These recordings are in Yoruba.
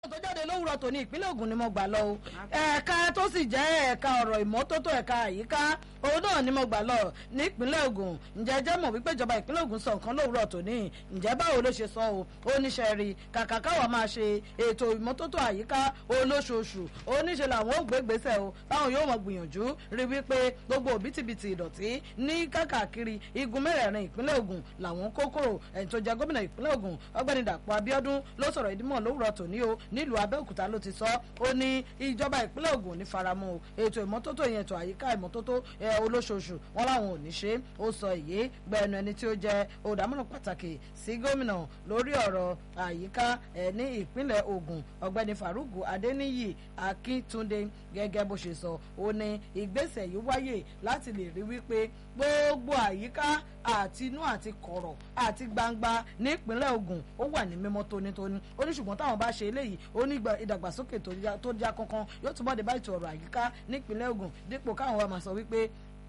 tó jáde lówùrọ̀ tòní ìpínlẹ̀ Ògùn ni mo gbà lọ o ẹ̀ka tó sì jẹ́ ẹ̀ka ọ̀rọ̀ ìmọ́tótó ẹ̀ka àyíká òun náà ni mo gbà lọ nípínlẹ̀ Ògùn ǹjẹ́ jẹ́ mọ̀ wípé ìjọba ìpínlẹ̀ Ògùn sọ nǹkan lówùrọ̀ tòní ǹjẹ́ báwo ló ṣe sọ o ó níṣẹ́ rí kàkà káwa máa ṣe ètò ìmọ́tótó àyíká olóṣooṣù ó níṣe làwọn ò gbégbèsè o táwọn yóò mọ̀ gbìyànjú rí wípé gbogbo òbítíbitì ìdọ̀tí ní kákàkiri igun mẹ́rẹ̀ẹ̀rin ìpínlẹ̀ Ògùn làwọn kó kúrò ẹni tó jẹ́ gómìnà ìpínlẹ̀ Ògùn ọgbẹ́ni Dàpọ̀ Abíọ́dún ló sọ̀rọ̀ ìdímọ̀ lówùrọ̀ tòní o nílùú Abẹ́òkúta ló ti sọ ó ní ìjọba ìpínlẹ̀ Ògùn ní faramọ́ ètò ìmọ́tótó ìyẹn ètò àyíká ìmọ́tótó olóṣooṣù wọn làwọn ò ní ṣe ó sọ èyí gbẹnu ẹni tí ó jẹ́ olùdámọ̀ràn pàtàkì sí gómìnà lórí ọ̀rọ̀ àyíká ẹ̀ ní ìpínlẹ̀ Ògùn ọ̀gbẹ́ni Faruku Adéníyì Akíntúndé gẹ́gẹ́ bó ṣe sọ ó ní ìgbésẹ̀ yìí wáyè láti lè rí wípé gbogbo àyíká àti inú àti kọ̀rọ̀ àti gbangba nípínlẹ̀ Ògùn ó wà ní mímọ́ tónítóní ó ní ṣùgbọ́n táwọn bá ṣe eléyìí ó ní ìdàgbàsókè tó já kankan yóò túbọ̀ dé bá ètò ọ̀rọ̀ àyíká nípínlẹ̀ Ògùn dípò káwọn wa máa sọ wípé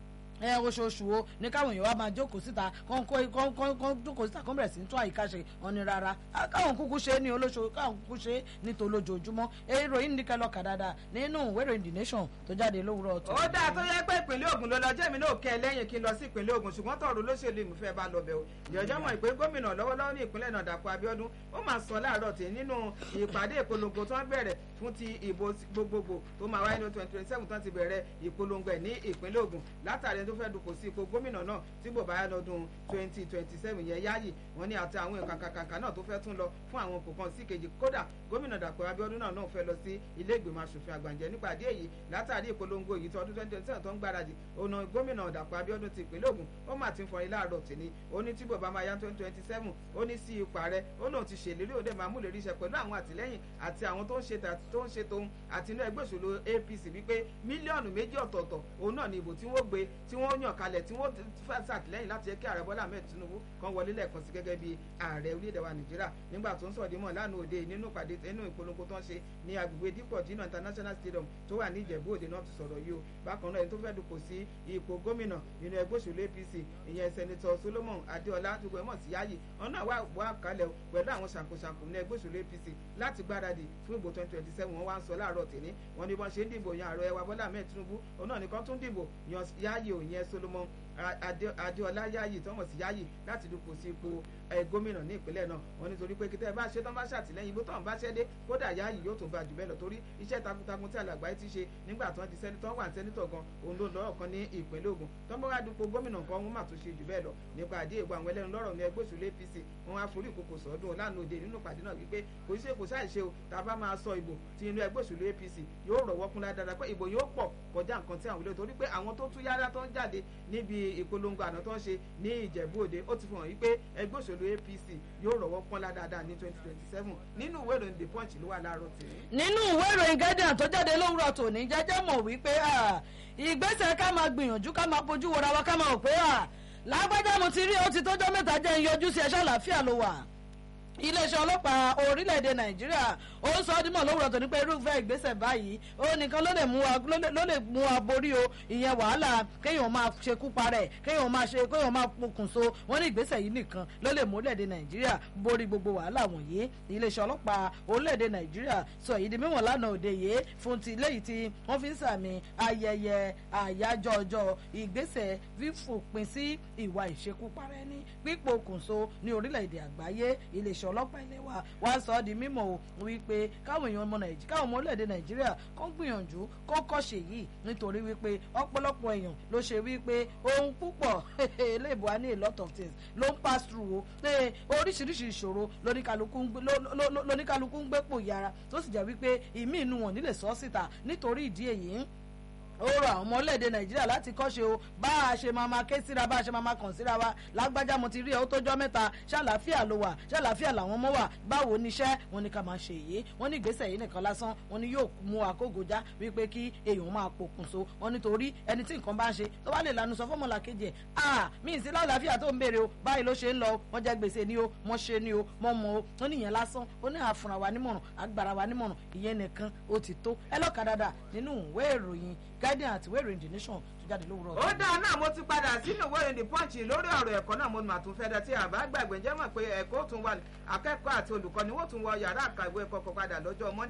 ẹ oṣooṣù o ní káwọn èèyàn wa máa jókòó síta kán jókòó síta kán bẹ̀rẹ̀ sí ní tún àyíká ṣe wọn ni rárá káwọn kúkú ṣe é ní olóṣooṣù káwọn kúkú ṣe é ní tolójoojúmọ́ ìròyìn ní kẹlọ́ kà dáadáa nínú ìwé ìròyìn The Nation tó jáde lówùrọ̀ ọ̀tún. ó dáa tó yẹ pé ìpínlẹ̀ Ògùn ló lọ jẹ́ mi náà kẹ́ ẹ lẹ́yìn kí n lọ sí ìpínlẹ̀ Ògùn ṣùgbọ́n tọ̀rọ̀ olóṣèlú ìmúfẹ́ bá lọ bẹ̀ o ìjọjọ́ mọ̀ ìpè gómìnà lọ́wọ́lọ́wọ́ ní ìpínlẹ̀ náà Dàpọ̀ Abíọ́dún ó máa sọ láàárọ̀ tí nínú ìpàdé ìpolongo tó ń bẹ̀rẹ̀ fún ti ìbò gbogbogbò tó máa wáyé ní twenty twenty seven tó ti bẹ̀rẹ̀ ìpolongo ẹ̀ ní ìpínlẹ̀ Ògùn látàrí tó fẹ́ dupò sí ipò gómìnà náà tí bò bá yá lọ́dún twenty twenty seven yẹn yáàyè wọ́n ní àti àwọn nǹkan kàkàkà náà tó fẹ́ tún lọ fún àwọn kò kan sí kejì kódà gómìnà Dàpọ̀ Abíọ́dún náà náà fẹ́ lọ sí ilé ìgbìmọ̀ asòfin àgbàǹjẹ́ nípàdé èyí látàrí ìpolongo yìí tọdún twenty twenty seven tó ń gbáradì ọ̀nà gómìnà Dàpọ̀ Abíọ́dún ti ìpínlẹ̀ Ògùn ó mà ti ń fọrin láàárọ̀ tìní ó ní tí bò bá máa yá twenty twenty seven ó ní sí ipò ààrẹ ó lóun ti ṣèlérí òde máa múlẹ̀ ríṣẹ́ pẹ̀lú àwọn àtìlẹ́yìn àti àwọn tó ń ṣe tó ń ṣe tóun àti inú ẹgbẹ́ òṣèlú APC wípé mílíọ̀nù méjì ọ̀tọ̀ọ̀tọ̀ òun náà ni ìbò tí wọ́n gbé tí wọ́n yàn kalẹ̀ tí wọ́n fẹ́ ṣàtìlẹ́yìn láti jẹ́ kí ààrẹ Bọ́lá Ahmed Tinubu kan wọlé lẹ́ẹ̀kan sí gẹ́gẹ́ bí ààrẹ orílẹ̀-èdè wa Nàìjíríà nígbà tó ń sọ̀dí mọ̀ lánàá òde nínú ìpàdé nínú ìpolongo tó ń ṣe ní agbègbè dípọ̀ jìnnà International Stadium tó wà ní Ìjẹ̀bú Òde náà ti sọ̀rọ̀ yìí o bákan náà ẹni tó fẹ́ dupò sí ipò gómìnà nínú ẹgbẹ́ òṣèlú APC ìyẹn sẹ́nitọ́ Solomon Adéọlá tó gbẹmọ̀ sí yáàyè ọ̀nà wà wà kalẹ̀ pẹ̀lú àwọn ṣàkóṣàkó ní ẹgbẹ́ òṣèlú APC láti gbáradì fún ìbò twenty twenty seven wọ́n wá ń sọ láàárọ̀ tèmi wọ́n ní bọ́n ṣe ń dìbò yan ààrẹ wa Bọ́lá Ahmed Tinubu òun náà nìkan tún dìbò yan yáàyè òyìn Solomon Adéọlá yáàyè tọmọ sí yáàyè láti dupò sí ipò gómìnà ní ìpínlẹ̀ náà wọ́n nítorí pé kíkẹ́ bá ṣe tán bá ṣàtìlẹ́yìn ibò tán bá ṣẹ́ dé kódà yáàyè yóò tún bá jù bẹ́ẹ̀ lọ torí iṣẹ́ takuntakun tí alàgbáyé ti ṣe nígbà tí wọ́n di sẹ́nitọ́ wà sẹ́nitọ̀ gan òun ló lọ́rọ̀ kan ní ìpínlẹ̀ Ògùn tó ń bá wá dupò gómìnà kan wọ́n mà tún ṣe jù bẹ́ẹ̀ lọ nípa àdé ìgbà àwọn ẹlẹ́nu lọ́rọ̀ ní ẹgbẹ́ òṣèlú APC wọ́n wá forí ìkòkò sọ́dún lánàá òde nínú ìpàdé náà wípé kò ṣe kò ṣàìṣe o tá a bá máa sọ ìbò tí inú ẹgbẹ́ òṣèlú APC yóò rọ̀wọ́ kún dáadáa pé ìbò yóò pọ̀ kọjá nǹkan tí àwọn olóyè torí pé àwọn tó tún yára tó ń jáde níbi ìpolongo àná tó ń ṣe ní Ìjẹ̀bú Òde ó ti fi hàn wípé ẹgbẹ́ òṣèlú APC yóò rọ̀wọ́ kún dáadáa ní twenty twenty seven nínú ìwé ìròyìn The Punch ló wà láàárọ̀ tèmi. nínú ìwé ìròyìn Guardian tó jáde lówùrọ̀ tòní jẹ́jẹ́ mọ̀ wípé ìgbésẹ̀ ká máa gbìyànjú ká máa bójú wọra wa ká máa rò pé lágbájá mo ti rí ó ti tọ́jọ́ mẹ́ta jẹ́ ìyọjú sí ẹ̀ṣọ́ àlàáfíà ló wà iléeṣẹ́ ọlọ́pàá orílẹ̀-èdè nàìjíríà ó sọ ọ́ dímọ̀ lówùrọ̀ tó ní pé irúfẹ́ ìgbésẹ̀ báyìí ó nìkan ló lè mú wa ló lè mú wa borí o ìyẹn wàhálà kéèyàn máa ṣekú parẹ́ kéèyàn máa ṣe kéèyàn máa pokùnso wọ́n ní ìgbésẹ̀ yìí nìkan ló lè mú orílẹ̀-èdè nàìjíríà borí gbogbo wàhálà wọ̀nyí iléeṣẹ́ ọlọ́pàá orílẹ̀-èdè nàìjíríà sọ èyí di mímọ̀ lánàá òde yìí fún ti léyìí tí wọ́n fi ń sàmì ayẹyẹ àyájọ́ ọjọ́ ìgbésẹ̀ fífòpin sí ìwà ìṣekúparẹ́ ní pípokùnso ní orílẹ̀-èdè àgbáyé iléeṣẹ́ ọlọ́pàá ilé wa wá sọ ọ́ di mímọ̀ o wípé káwọn èèyàn ọmọ nàìjíríà káwọn ọmọ orílẹ̀-èdè nàìjíríà kó gbìyànjú kó kọ́ṣe yìí nítorí wípé ọ̀pọ̀lọpọ̀ èèyàn ló ṣe wípé ohun púpọ̀ eléèbó a ní a lot of things ló ń pass through o pé oríṣiríṣi ìṣòro lóníkálukú ń gbé pò yára tó sì jẹ́ wípé ìmí inú wọn nílè sọ síta nítorí ìdí èyí ó rọ àwọn ọmọ orílẹ̀-èdè nàìjíríà láti kọ́ṣe o bá a ṣe máa máa ké síra bá a ṣe máa máa kàn síra wa lágbájá mo ti rí ẹ ó tójọ́ mẹ́ta ṣàlàáfíà ló wà ṣàlàáfíà làwọn ọmọ wà báwo níṣẹ́ wọn ni ká máa ṣe èyí wọn ní ìgbésẹ̀ yìí nìkan lásán wọn ni yóò mú àkógojá wípé kí èèyàn máa pokùnso wọn nítorí ẹni tí nǹkan bá ń ṣe tó bá lè lanu sọ fọmọlà kejì ẹ à mí sí lálàáfíà tó ń béèrè o báyìí ló ṣe ń lọ wọn jẹ gbèsè ni o wọn ṣe ni o mọ mọ o wọn nìyẹn lásán ó ní àfúnra wa nímọ̀ràn agbára wa nímọ̀ràn ìyẹn nìkan ó ti tó ẹ lọ́ka dáadáa nínú ìwé ìròyìn guardian àti ìwé ìròyìn the nation tó jáde lówùrọ̀ ó dáa náà mo ti padà sínú ìwé ìròyìn punch lórí ọ̀rọ̀ ẹ̀kọ́ náà mo mà tún fẹ́ dá tí àbá gbàgbé jẹ́ mọ̀ pé ẹ̀kọ́ tún wà akẹ́kọ̀ọ́ àti olùkọ́ni wọ́n tún wọ yàrá àkàwé kọ̀ọ̀kan padà lọ́jọ́ monday